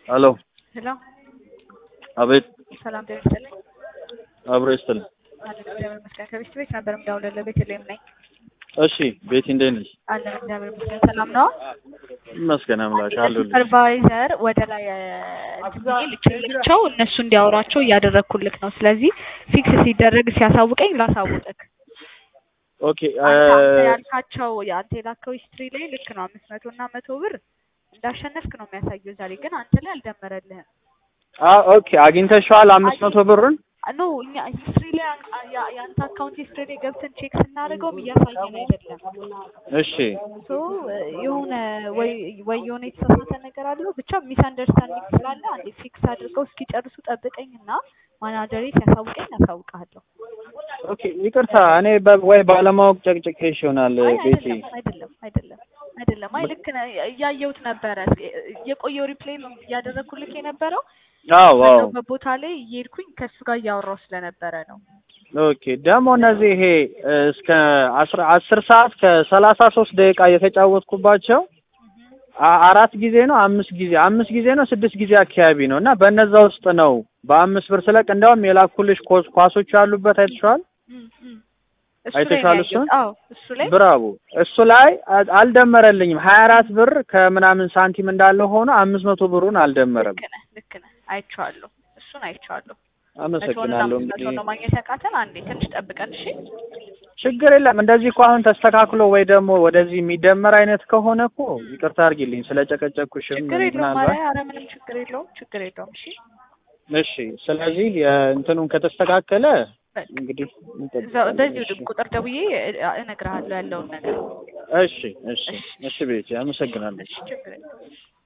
ሄሎ ሄሎ አቤት ሰላም ጤና ይስጥልኝ። አብሮ ይስጥልኝ። አለን እግዚአብሔር ይመስገን። ከቤት ቤት ነበር የምደውልልህ ቤተልሔም ነኝ። እሺ ቤቲ እንዴት ነሽ? አለን እግዚአብሔር ይመስገን። ሰላም ነው። ይመስገን አምላክ አለሁልሽ። ሱፐርቫይዘር ወደ ላይ እንትን ብዬ ልኬላቸው እነሱ እንዲያወራቸው እያደረግኩልክ ነው። ስለዚህ ፊክስ ሲደረግ ሲያሳውቀኝ ላሳውቅክ። ኦኬ አንተ አንተ ያልካቸው የአንተ የላከው ሂስትሪ ላይ ልክ ነው። አምስት መቶ እና መቶ ብር እንዳሸነፍክ ነው የሚያሳየው። ዛሬ ግን አንተ ላይ አልደመረልህም። አ ኦኬ አግኝተሽዋል አምስት መቶ ብሩን? ኖ እኛ ሂስትሪ ላይ አ- ያ- የአንተ አካውንት ሂስትሪ ላይ ገብተን ቼክ ስናደርገውም እያሳየን አይደለም። እሺ ሶ የሆነ ወይ ወይ የሆነ የተሳሳተ ነገር አለው ብቻ ሚስ አንደርስታንዲንግ ስላለ አንዴ ፊክስ አድርገው እስኪጨርሱ ጠብቀኝና ማናጀሬ ሲያሳውቀኝ አሳውቅሃለሁ። ኦኬ ይቅርታ እኔ በ- ወይ ባለማወቅ ጨቅጭቄሽ ይሆናል አይ ቤቲ። አይደለም አይደለም አይደለም አይደለም። አይ ልክ ነህ። እያየሁት ነበረ የቆየው ሪፕሌይ እያደረግኩልክ የነበረው አዎ አዎ በዛው በቦታ ላይ እየሄድኩኝ ከእሱ ጋር እያወራሁ ስለነበረ ነው። ኦኬ ደግሞ እነዚህ ይሄ እ፣ እስከ አስራ አስር ሰዓት ከሰላሳ ሶስት ደቂቃ የተጫወትኩባቸው አ- አራት ጊዜ ነው አምስት ጊዜ አምስት ጊዜ ነው ስድስት ጊዜ አካባቢ ነው እና በእነዛ ውስጥ ነው በአምስት ብር ስለቅ እንዲያውም የላኩልሽ ኳስ- ኳሶች ያሉበት አይተሽዋል? እም፣ እም። እሱ ላይ ነው አይተሽዋል ያየሁት። እሱን? አዎ እሱ ላይ ብራቮ እሱ ላይ አ- አልደመረልኝም። ሀያ አራት ብር ከምናምን ሳንቲም እንዳለ ሆኖ አምስት መቶ ብሩን አልደመረም። ልክ ነህ ልክ ነህ። አይቼዋለሁ። እሱን አይቼዋለሁ። መቶውን አመሰግናለሁ። አምስት እንግዲህ መቶውን ነው ማግኘት ያቃተን። አንዴ ትንሽ ጠብቀን እሺ። ችግር የለም። እንደዚህ እኮ አሁን ተስተካክሎ ወይ ደግሞ ወደዚህ የሚደመር አይነት ከሆነ እኮ ይቅርታ አድርጊልኝ ስለጨቀጨኩሽም ችግር የለውም። ኧረ ምናልባት ኧረ ምንም ችግር የለውም። ችግር የለውም። እሺ እሺ። ስለዚህ የእንትኑን ከተስተካከለ በል። እንግዲህ እዛው እንጠብቃለን። በዚሁ እሺ ቁጥር ደውዬ እ- እነግርሃለሁ ያለውን ነገር። እሺ እሺ እሺ ቤቲ አመሰግናለሁ። እሺ ችግር የለውም።